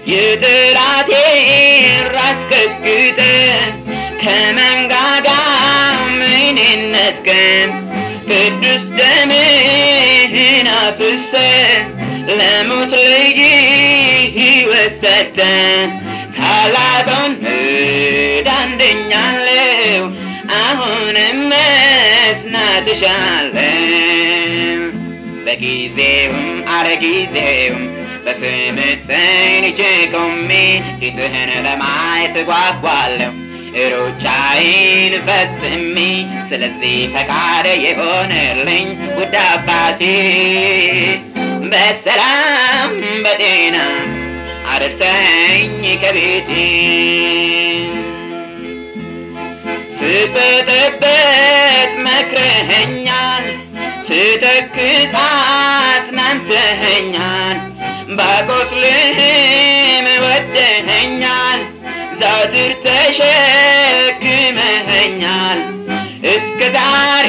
የጠላቴን ራስ ቀጥቅጠ ከመንጋጋ ምንነት ቀን ቅዱስ ደምህን አፍሰ ለሞት ልጅ ሕይወት ሰጠ ታላቁን ምዳን ድኛለሁ አሁንም መጽናት እሻለሁ በጊዜውም አለጊዜውም በስምህ ጸንቼ ቆሜ ፊትህን ለማየት ጓጓለሁ ሩጫዬን ፈጽሜ ስለዚህ ፈቃድ የሆነልኝ ውድ አባቴ በሰላም በጤና አደርሰኝ ከቤቴ ስጠጠበት መክረኸኛል ስተክዝ አጽናንተኸኛል ባቆስልህም ወደኸኛል ዘውትር ተሸክመኸኛል እስከ ዛሬ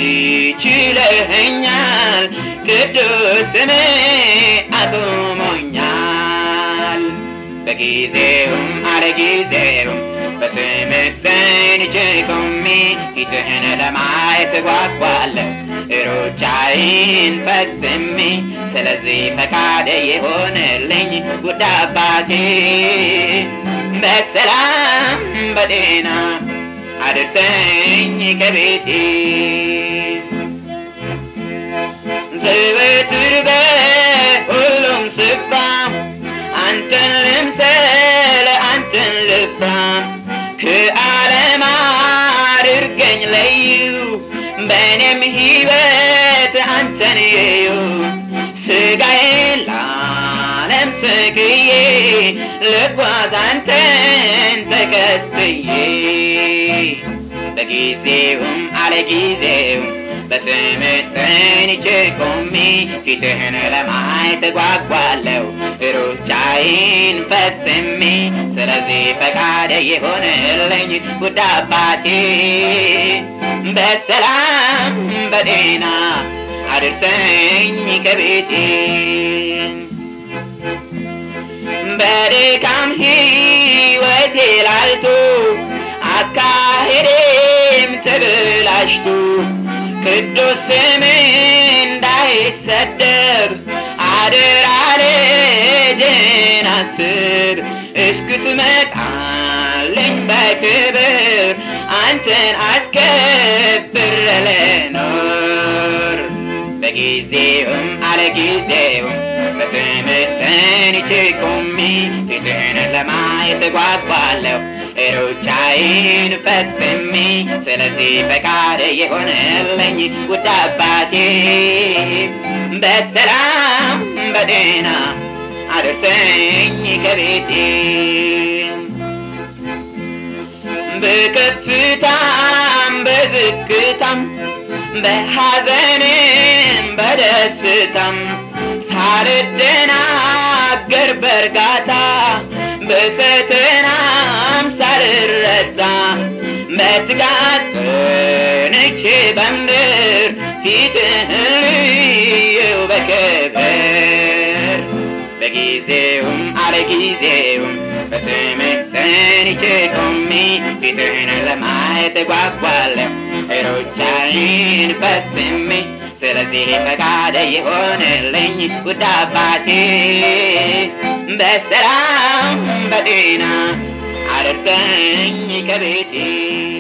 ችለኸኛል ቅዱስ ስምህ አቁሞኛል በጊዜውም አለጊዜውም በስምህ ጸንቼ ቆሜ ፊትህን ለማየት ጓጓለሁ ሩጫዬን ፈጽሜ ስለዚህ ፈቃድ የሆነልኝ ውድ አባቴ በሰላም በጤና አድርሰኝ ከቤቴ ዘወትር በሁሉም ስፍራ አንተን ልምሰል አንተን ልፍራ ከዓለም አድርገኝ ለዩ በእኔም ሕይወት አንተን የዩ ስጋዬን ለዓለም ሰግዬ ልጓዝ አንተን ተከትዬ በጊዜውም አለጊዜውም በስምህ ጸንቼ ቆሜ ፊትህን ለማየት ጓጓለሁ ሩጫዬን ፈጽሜ ስለዚህ ፈቃድ የሆነልኝ ውድ አባቴ በሰላም በጤና አድርሰኝ ከቤቴ በድካም ሕይወቴ ላልቶ አካሄዴም ተበላሽቶ ቅዱስ ስምህ እንዳይሰደብ አደራ ልጅን አስብ እስክትመጣልኝ በክብር አንተን አስከብር ልኖር በጊዜውም አለጊዜውም በስምህ ጸንቼ ቆሜ ፊትህን ለማየት ጓጓለሁ ሩጫዬን ፈጽሜ ስለዚህ ፈቃድ የሆነልኝ ውድ አባቴ በሰላም በጤና አደርሰኝ ከቤቴ በከፍታም በዝቅታም በሐዘንም በደስታም ሳልደናገር በእርጋታ በፈተናም ሳልረታ በትጋት ጸንቼ በምድር ፊትህን ልየው በክብር በጊዜውም አለጊዜውም በስምህ ጸንቼ ቆሜ ፊትህን ለማየት ጓጓለሁ ሩጫዬን ፈጽሜ ስለዚህ ፈቃድ የሆነልኝ ውድ አባቴ በሰላም በጤና አደርሰኝ ከቤቴ